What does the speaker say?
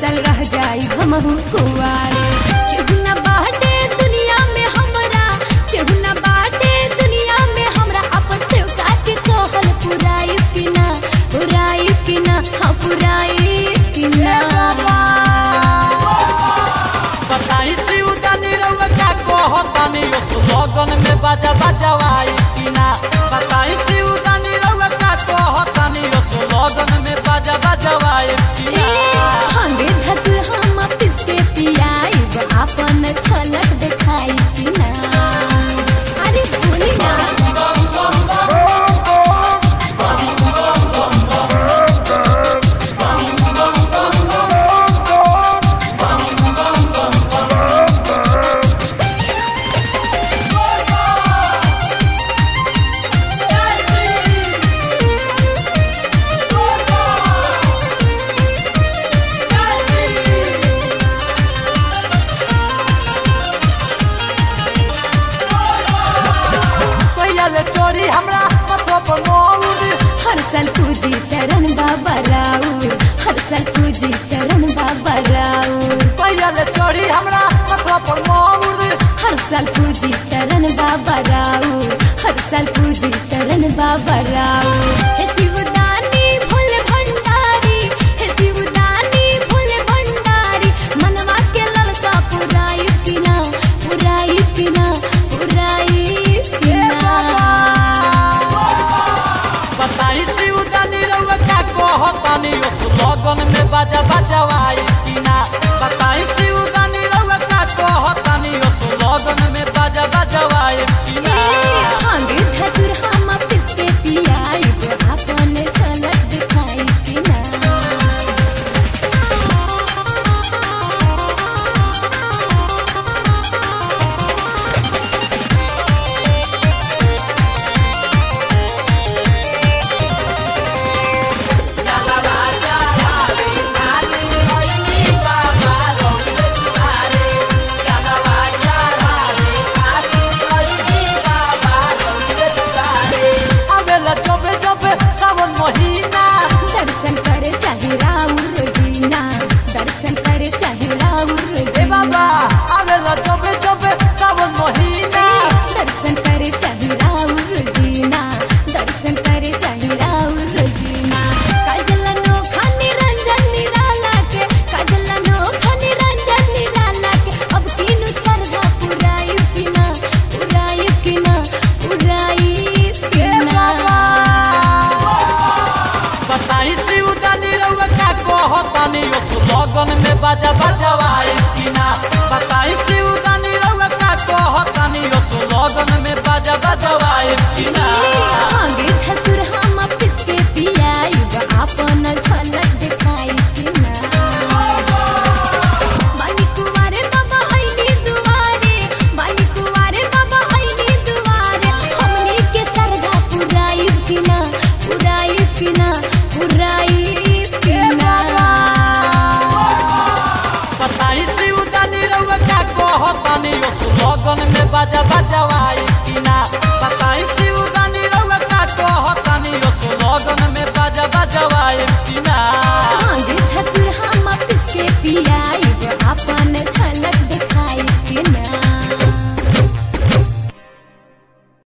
साल रह जाई हमहू कुआरे केहू ना बाटे दुनिया में हमरा केहू ना बाटे दुनिया में हमरा अपन सेवका के कहल पुराई कि ना पुराई कि ना हाँ पुराई कि ना बताई सिउदानी रउआ का कहतानी ओ सुलोगन में बाजा बजवाई कि ना बताई सिउदानी रउआ का कहतानी ओ सुलोगन में बाजा बजवाई कि ए, ना हंगे धतुर हम पिस के पियाइब अपन छलक देखाई कि ना अरे बोली ना कहिया ले चोरी हमरा मथवा पर मोर हर साल पूजी चरण बाबा राउर हर साल पूजी चरण बाबा राउर कहिया ले चोरी हमरा मथवा पर मोर हर साल पूजी चरण बाबा राउर हर साल पूजी चरण बाबा राउर हे शिवदानी भोले भंडारी हे शिवदानी भोले भंडारी मनवा के ललसा पुराई कि ना पुराई कि ना पुराई कि ना बताई सिउदानी रउआ का कहतानी ओ सुलोगन में बाजा बजवाई कि ना बताई सिउदानी रउआ का कहतानी ओ सुलोगन में बाजा बजवाई कि ना हांगे धतुर हम पिस के पियाइब अपन झलक दिखाई कि ना आवेला जबे जबे सावन महीना दर्शन करे चाहे राउर दीना दर्शन करे चाहे राउर ए दीना बाबा आवेला जबे जबे सावन महीना दर्शन करे चाहे राउर दीना दर्शन करे चाहे राउर दीना काजल नोखा निरंजन निराला के काजल नोखा निरंजन निराला के अब तीनू सरधा पुराई कि ना पुराई कि ना पुराई कि ना बताई सिउदानी रउआ का कहतानी ओ सुलोगन में बाजा बजवाई कि ना बताई सिउदानी रउआ का कहतानी ओ सुलोगन में बाजा बजवाई कि ना हांगे धतुर हम पिस के पियाइब अपन झलक दिखाई कि ना बानी कुंवारे बाबा आईनी दुआरे बानी कुंवारे बाबा आईनी दुआरे हमनी के सरधा पुराई कि ना पुराई कि ना पुराई कि ना बताई सिउदानी रउआ का कहतानी ओ सुलोगन में बाजा बजवाई कि ना बताई सिउदानी रउआ का कहतानी ओ सुलोगन में बाजा बजवाई कि ना हांगे धतुर हम पिस के पियाइब अपन झलक